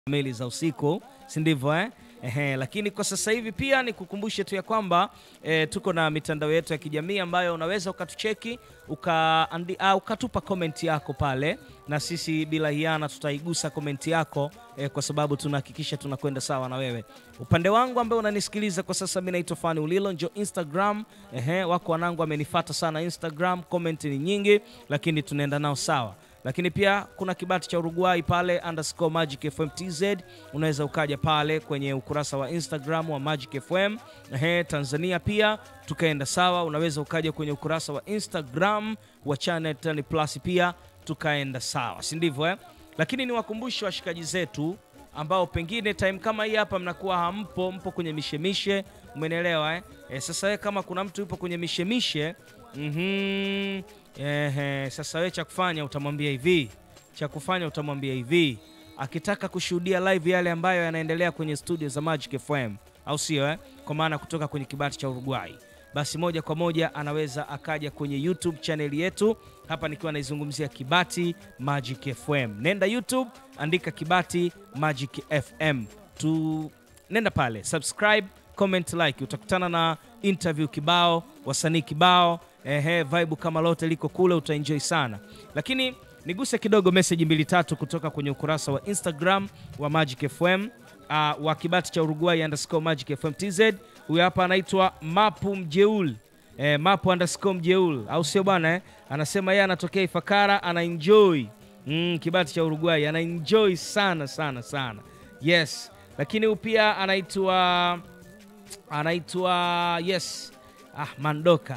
kamili za usiku, si ndivyo eh? Ehe, lakini kwa sasa hivi pia nikukumbushe tu ya kwamba eh, tuko na mitandao yetu ya kijamii ambayo unaweza ukatucheki uka, andi, uh, ukatupa komenti yako pale, na sisi bila hiana tutaigusa komenti yako eh, kwa sababu tunahakikisha tunakwenda sawa na wewe. Upande wangu ambaye unanisikiliza kwa sasa, mimi naitwa Fani Ulilo, njo Instagram. Ehe, wako wanangu amenifata sana Instagram, komenti ni nyingi, lakini tunaenda nao sawa lakini pia kuna kibati cha Uruguay pale underscore Magic FM TZ. Unaweza ukaja pale kwenye ukurasa wa Instagram wa Magic FM. Ehe, Tanzania pia tukaenda sawa. Unaweza ukaja kwenye ukurasa wa Instagram wa Channel 10 Plus pia tukaenda sawa, si ndivyo eh? Lakini ni wakumbushe washikaji zetu ambao pengine time kama hii hapa mnakuwa hampo, mpo kwenye mishemishe, umenielewa eh? E, sasa we kama kuna mtu yupo kwenye mishemishe mhm Ehe, sasa we cha kufanya utamwambia hivi, cha kufanya utamwambia hivi, akitaka kushuhudia live yale ambayo yanaendelea kwenye studio za Magic FM, au sio eh? Kwa maana kutoka kwenye kibati cha Uruguay, basi moja kwa moja anaweza akaja kwenye YouTube channel yetu hapa, nikiwa naizungumzia Kibati Magic FM. Nenda YouTube, andika Kibati Magic FM tu, nenda pale subscribe, comment, like, utakutana na interview kibao, wasanii kibao Ehe, vibe kama lote liko kule, utaenjoy sana. Lakini niguse kidogo message mbili tatu kutoka kwenye ukurasa wa Instagram wa Magic FM uh, wa kibati cha Uruguay underscore Magic FM TZ. Huyu hapa anaitwa Mapu Mjeul eh, Mapu underscore Mjeul, au sio bwana eh? Anasema yeye anatokea Ifakara, ana enjoy mm, kibati cha Uruguay ana enjoy sana sana sana, yes. Lakini huyu pia anaitwa anaitwa yes Ah, Mandoka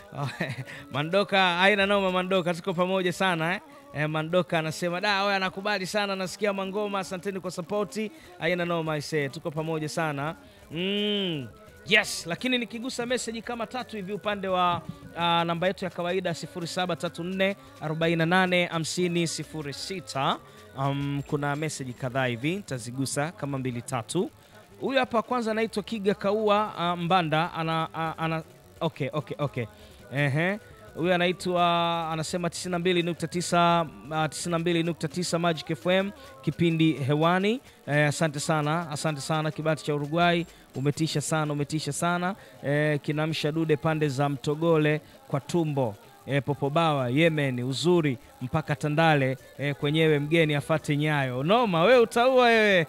Mandoka haina noma. Mandoka tuko pamoja sana eh? Eh, Mandoka anasema da, wewe anakubali sana, nasikia mangoma, asanteni kwa sapoti, haina noma ise, tuko pamoja sana mm. Yes, lakini nikigusa meseji kama tatu hivi upande wa uh, namba yetu ya kawaida 0734 48 50 06. Um, kuna meseji kadhaa hivi nitazigusa kama mbili tatu. Huyu hapa kwanza anaitwa Kiga Kaua uh, Mbanda ana, uh, ana Okay, okay, okay. Ehe. Huyu anaitwa anasema 92.9 uh, 92.9 Magic FM kipindi hewani. Eh, asante sana, asante sana kibati cha Uruguay, umetisha sana, umetisha sana. Eh, kinamsha dude pande za Mtogole kwa tumbo. E, Popobawa Yemen, uzuri mpaka Tandale e, kwenyewe mgeni afate nyayo. Noma we utaua wewe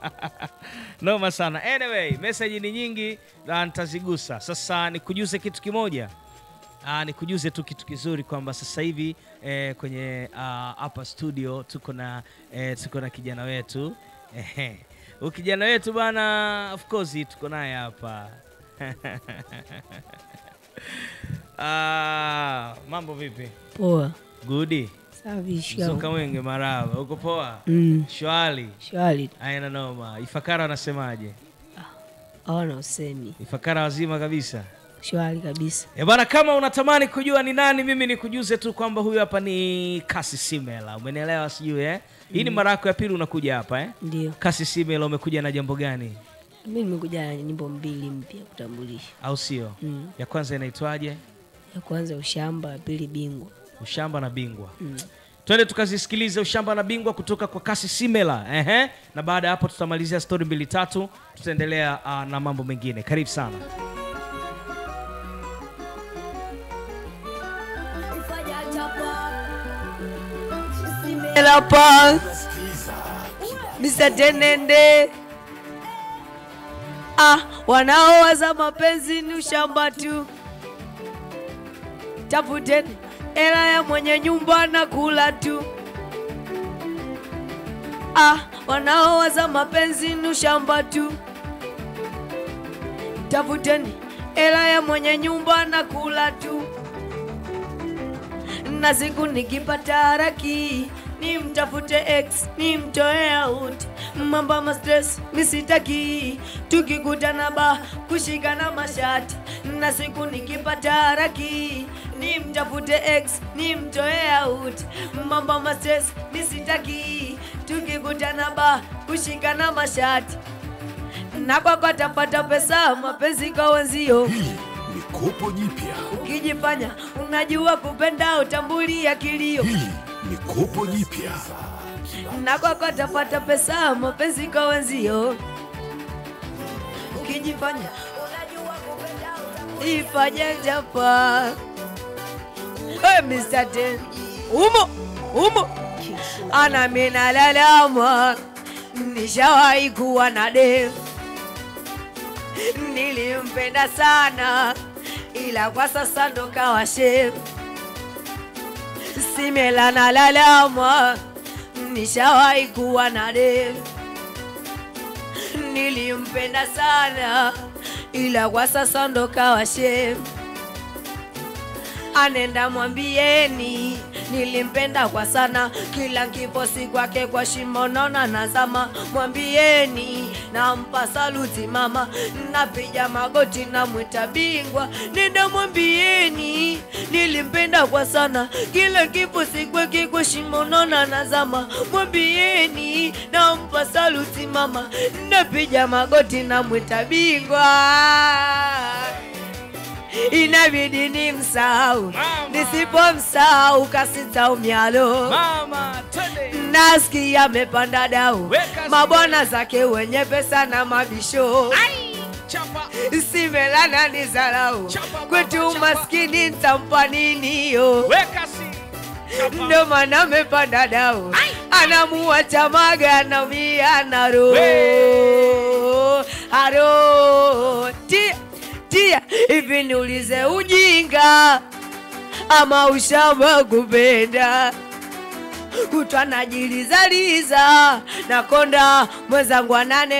noma sana. Anyway, message ni nyingi na nitazigusa sasa. Nikujuze kitu kimoja, nikujuze tu kitu kizuri kwamba sasa hivi e, kwenye hapa studio tuko na e, tuko na kijana wetu ehe, huyu kijana wetu bana, of course tuko naye hapa Ah, mambo vipi? Poa. Gudi. Safi, shikamoo. Mzuka mwenge maraba. Uko poa? Mm, Shwari. shwari. Aina noma. Ifakara wanasemaje? Hawana usemi. Ifakara wazima kabisa. Shwari kabisa. E bana, kama unatamani kujua ni nani, mimi nikujuze tu kwamba huyu hapa ni Kasi Simela. Umenielewa sijui eh? Hii ni mara yako ya pili unakuja hapa eh? Ndio. Kasi Simela, umekuja na jambo gani? Mimi nimekuja na nyimbo mbili mpya kutambulisha. Au sio? Mm. Ya kwanza inaitwaje? Ya kwanza ushamba, ya pili bingwa. Ushamba na Bingwa. Mm. Twende tukazisikilize ushamba na bingwa kutoka kwa Kasi Simela. Ehe. Na baada ya hapo tutamalizia stori mbili tatu, tutaendelea uh, na mambo mengine. Karibu sana. Elapa. Mr. Tenende. Ah, wanaowaza mapenzi ni ushamba tu. Tafuteni hela ya mwenye nyumba na kula tu. Ah, wanaowaza mapenzi ni ushamba tu. Tafuteni hela ya mwenye nyumba na kula tu. Na siku nikipata haraki ni mtafute ex ni mtoe out mambo ma stress misitaki tukikutana ba kushikana mashati na siku nikipata haraki ni mtafute ex ni mtoe out mambo ma stress misitaki tukikutana ba kushikana mashati na kwako atapata pesa mapenzi kwa wenzio Hili ni kopo jipya. ukijifanya unajua kupenda utambulia kilio Hili ni kopo jipya. na kwako tapata pesa, mapenzi kwa wenzio. Ukijifanya unajua kupenda, ifanye japa. Hey, Mr. Ten, umo umo, ana mina lalama, nishawahi kuwa na dem nilimpenda sana, ila kwa sasa ndo kawa shem. Simela na lalama, nishawahi kuwa na dem nilimpenda sana, ila kwa sasa ndo kawa shem. Anenda mwambieni nilimpenda kwa sana, kila nkiposi kwake kwa shimo nona nazama. Mwambieni nampa saluti mama, napiga magoti namwita bingwa. Nenda mwambieni nilimpenda kwa sana, kila nkiposi kwake kwa shimo nona nazama. Mwambieni nampa saluti mama, napiga magoti namwita bingwa inabidi ni msahau, Mama. nisipomsahau kasitaumyalo. Mama, twende. Nasikia amepanda dau, Weka mabwana zake wenye pesa na mabisho Ai, chapa. simelana ni zarau Chapa, mama, kwetu chapa. maskini ntampa nini yo Weka si. Chapa. ndo maana amepanda dau anamuacha maga naumia naro We. haro tia tia hivi niulize ujinga ama ushamba kupenda kutwa najilizaliza nakonda mwenzangu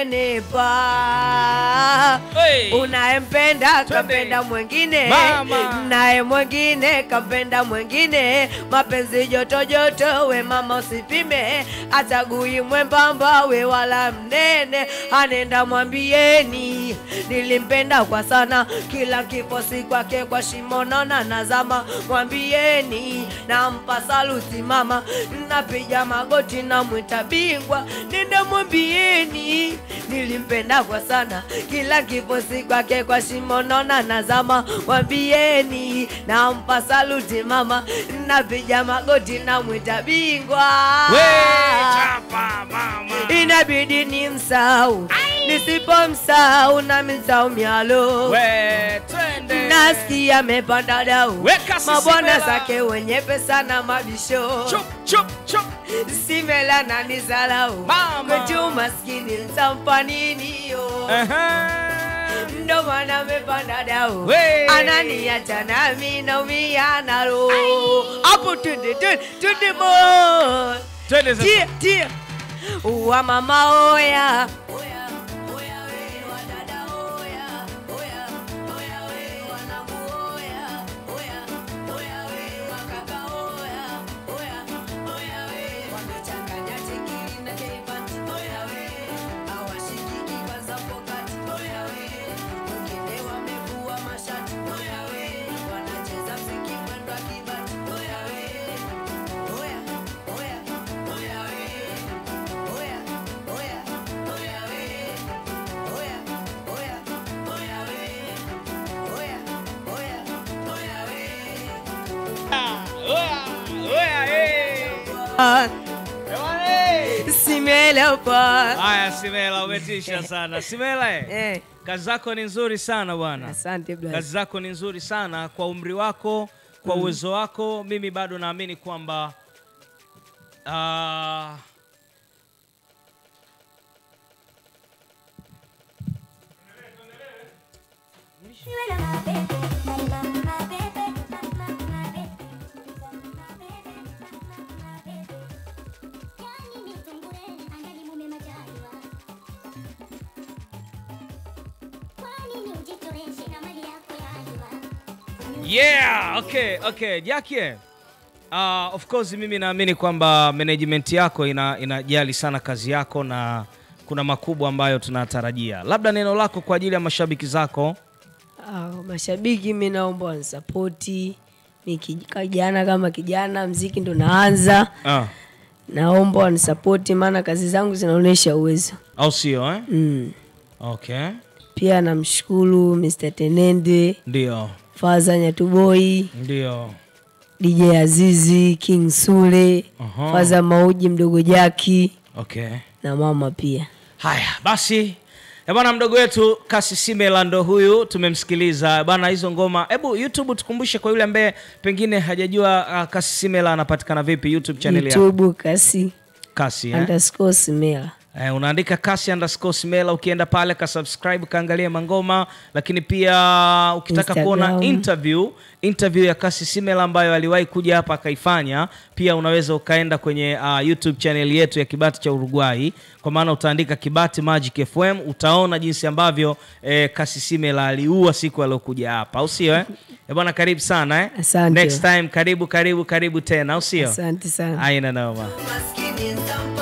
ananenepa Hey. unayempenda kapenda mwengine Mama. naye mwengine kapenda mwengine mapenzi joto joto we mama usipime atagui mwembamba we wala mnene anenda mwambieni nilimpenda kwa sana kila kiposi kwake kwa shimonona nazama mwambieni nampa saluti mama napiga magoti namwita bingwa nenda mwambieni nilimpenda kwa sana kila kiposi kwake kwa shimonona nazama mwambieni nampa saluti mama napiga magoti namwita bingwa We, chapa, mama. inabidi ni msau nisipomsau na msau myalo We, twende. nasikia amepanda dau Weka sisi mabwana mela. zake wenye pesa na mabisho Chup, chup, chup. simela na nizalau Mama. kwetu maskini ntampa nini yo Aha. ndo maana amepanda dau We. ananiacha nami naumia nalo hapo tunde tunde tunde mo Twende sasa. tia tia wa mama oya Oya, oya, eh. Ah, Ewana, eh. simelepa Haya, Simela, umetisha sana. Simela, eh. eh, kazi zako ni nzuri sana bwana. asante Kazi brother. zako ni nzuri sana kwa umri wako, kwa uwezo wako. Mimi bado naamini kwamba ah, yeah, okay, okay. Jackie, uh, of course mimi naamini kwamba management yako ina, inajali sana kazi yako na kuna makubwa ambayo tunatarajia. Labda neno lako kwa ajili ya mashabiki zako. Ah, mashabiki mi naomba wanisapoti mi kij- kijana kama kijana mziki ndo naanza Ah, naomba wanisapoti maana kazi zangu zinaonyesha uwezo au sio eh? mm. Okay. pia namshukuru Mr. Tenende Ndio. Faza Nyatuboi Ndio. DJ Azizi, King Sule, Aha. Faza Mauji, mdogo Jaki Okay. na mama pia. Haya basi, Eh bwana, mdogo wetu Kasi Simela ndo huyu tumemsikiliza bwana. Hizo ngoma, hebu YouTube tukumbushe kwa yule ambaye pengine hajajua uh, Kasi Simela anapatikana vipi YouTube channel yako? YouTube kasi Kasi eh? underscore Simela. Eh, unaandika kasi underscore Simela, ukienda pale ka subscribe kaangalia mangoma, lakini pia ukitaka Instagram. kuona interview interview ya Kasi Simela ambayo aliwahi kuja hapa akaifanya, pia unaweza ukaenda kwenye uh, YouTube channel yetu ya Kibati cha Uruguay, kwa maana utaandika Kibati Magic FM, utaona jinsi ambavyo eh, Kasi Simela aliua siku aliyokuja hapa, au sio eh? Eh bwana, karibu sana eh? Asante. Next time karibu karibu karibu tena, au sio? Asante sana. Aina noma. Maskini